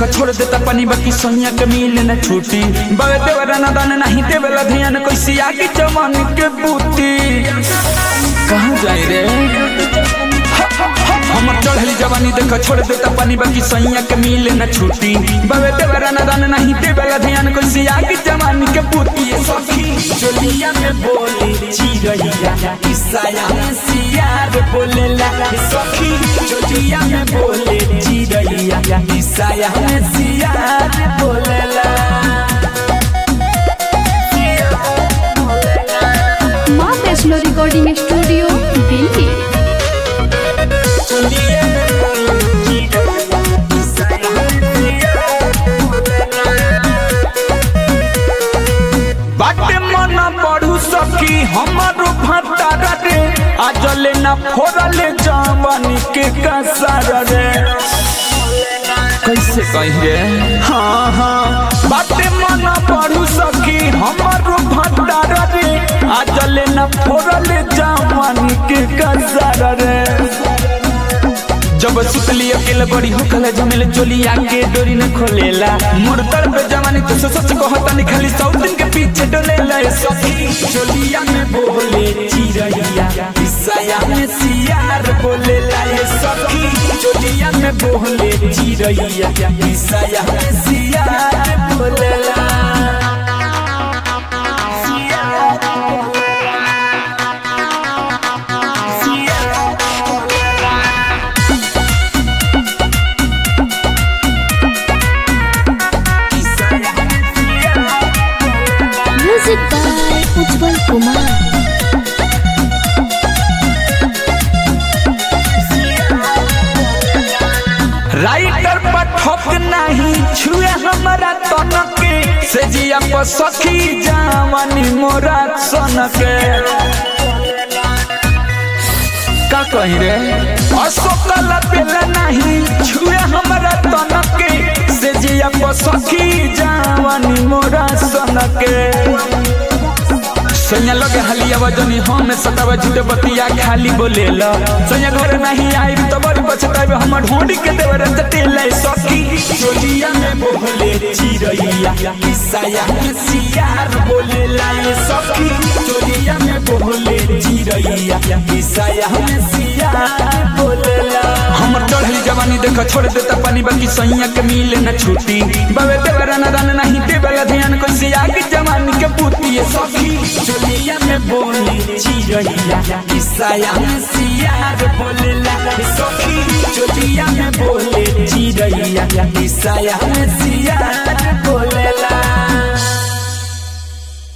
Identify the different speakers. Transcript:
Speaker 1: देख छोड़ देता पानी बाकी सैया के मिले न छूटी बवे देवरा न दान नहीं देवेला ध्यान कैसी आगे जवान के बूती कहाँ जाए रे हमर चढ़ली जवानी देख छोड़ देता पानी बाकी सैया के मिले न छूटी बवे देवरा न दान नहीं देवेला ध्यान कैसी आगे जवानी के बूती ये सखी चोलिया में बोली चिरैया ईसाया में सियार बोलेला सखी चोलिया में बोले चिरैया ईसाया में सियार बोलेला
Speaker 2: माँ वैष्णो रिकॉर्डिंग स्टूडियो दिल्ली
Speaker 1: चोलिया में बोले चिरैया ईसाया में सियार बाटे मन पढ़ू सकी हमारो भतारा रे आजले ना फोड़ले जवानी के कसार रे कैसे कही रे हाँ हाँ बाटे मन पढ़ू सकी हमारो भतारा रे आजले ना फोड़ले जवानी के कसार रे जब सुतली अकेले बड़ी होखल जमेले चोली आके डोरी न खोलेला मुर्दर पे जवानी तो सच कहता नहीं खाली सौ दिन के पीछे डोलेला ए सखी चोलिया में बोले चिरैया ईसाया में सियार बोलेला ए सखी चोलिया में बोले चिरैया ईसाया में सियार बोलेला सियार सियार
Speaker 2: music by Ujjwal Kumar
Speaker 1: writer पर ठोक नहीं छुए हमारा तन के से जिया पर सखी जावनी मोरा सन के का कही रे अशोकल पेल नहीं छुए हमारा तन के से जिया पर सखी जावनी मोरा सन के सैया लगे हलिया वजनी हम सतावा झूठे बतिया खाली बोलेला सैया घर नहीं आई तो बड़ी पछतावे हम ढूंढ के देवर जटेला सखी चोलिया में बोले चिरैया ईसाया में सियार बोलेला ये सखी चोलिया में बोले चिरैया ईसाया में सियार बोलेला हमर चढ़ली जवानी देख छोड़ देता पानी बाकी सैया के मिले न छूटी बवे देवरा न दान नहीं देवेला ध्यान कैसे आगे जवानी के बूती ये सखी चोलिया में बोली चिरैया ईसाया में सियार बोलेला सखी चोलिया में बोले चिरैया ईसाया में सियार बोलेला